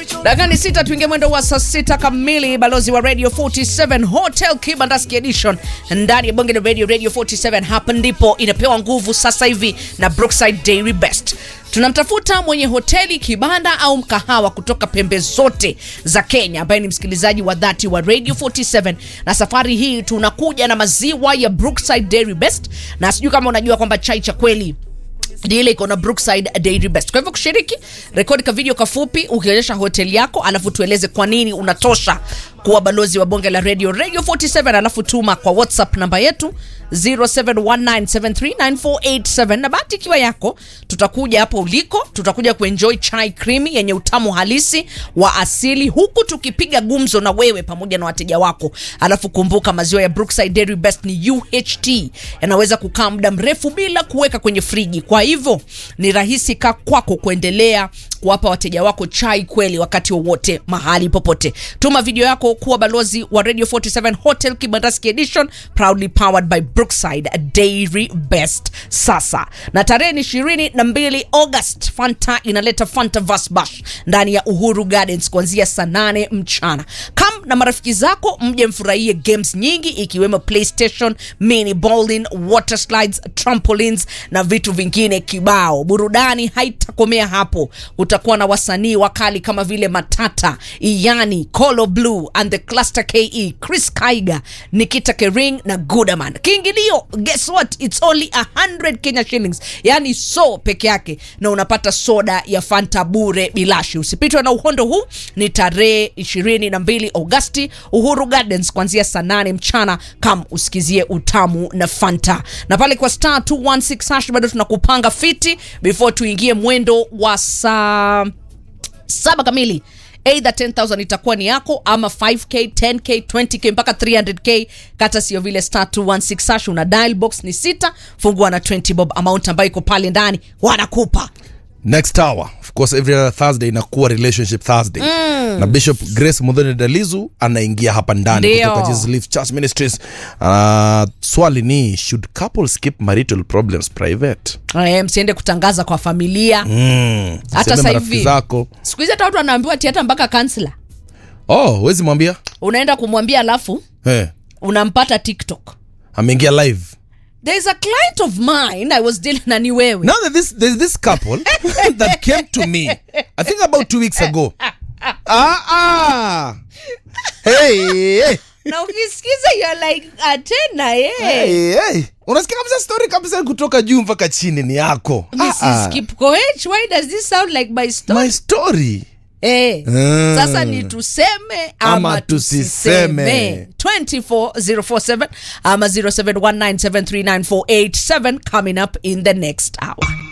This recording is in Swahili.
dakani sita tuingie mwendo wa saa sita kamili balozi wa radio 47 hotel kibandaski edition ndani ya bonge la radio radio 47 hapa ndipo inapewa nguvu sasa hivi na brookside dairy best tunamtafuta mwenye hoteli kibanda au mkahawa kutoka pembe zote za kenya ambaye ni msikilizaji wa dhati wa radio 47 na safari hii tunakuja na maziwa ya brookside dairy best na sijui kama unajua kwamba chai cha kweli ni ile iko na brookside dairy best kwa hivyo kushiriki rekodi ka video kafupi ukionyesha hoteli yako alafu tueleze kwa nini unatosha kuwa balozi wa bonge la radio radio 47 alafu tuma kwa whatsapp namba yetu 0719739487 na bahati ikiwa yako tutakuja hapo uliko tutakuja kuenjoy chai creamy yenye utamu halisi wa asili huku tukipiga gumzo na wewe pamoja na wateja wako alafu kumbuka maziwa ya brookside dairy best ni uht yanaweza kukaa muda mrefu bila kuweka kwenye friji kwa hivyo ni rahisi ka kwako kuendelea kuwapa wateja wako chai kweli wakati wowote mahali popote tuma video yako kuwa balozi wa radio 47 hotel kibandaski edition proudly powered by brookside dairy best sasa na tarehe ni ishirini na mbili august fanta inaleta fanta vas bash ndani ya uhuru gardens kuanzia saa nane mchana kam na marafiki zako mje mfurahie games nyingi ikiwemo playstation mini bowling water slides trampolines na vitu vingine kibao burudani haitakomea hapo utakuwa na wasanii wakali kama vile matata iyani colo blue and the cluster ke chris kaiga nikita kering na gudaman kiingilio guess what it's only 100 kenya shillings yani so peke yake na unapata soda ya fanta bure bilashi usipitwe na uhondo huu ni tarehe 22 augasti uhuru gardens kuanzia saa 8 mchana kam usikizie utamu na fanta na pale kwa star 216 hash bado tunakupanga fiti before tuingie mwendo wa saa saba kamili eidha 10000 itakuwa ni yako ama 5k 10k 20k mpaka 300k kata sio vile star 216 hash una dial box ni sita fungua na 20 bob amount ambayo iko pale ndani wanakupa next hour of course every other thursday inakuwa relationship thursday mm. na bishop grace mudhoni dalizu anaingia hapa ndani Ndio. kutoka Jesus Life church ministries uh, swali ni should couples keep marital problems private Eh, msiende kutangaza kwa familia mm. Hata Useme sasa marafiki hivi. zako siku hizi hata watu wanaambiwa tiata mpaka kansla oh wezi mwambia unaenda kumwambia alafu hey, unampata tiktok ameingia live there is a client of mine i was dealing na ni wewe now that this there's this couple that came to me i think about two weeks ago ah ah hey, hey. na ukisikiza you're like atena ye Hey, hey. unasikia kabisa story kabisa kutoka juu mpaka chini ni yako Mrs. Ah, ah. Kipkoech, why does this sound like my story? my story Eh, Mm. sasa ni tuseme ama, Ama tusiseme. tusiseme 24047 ama 0719739487 coming up in the next hour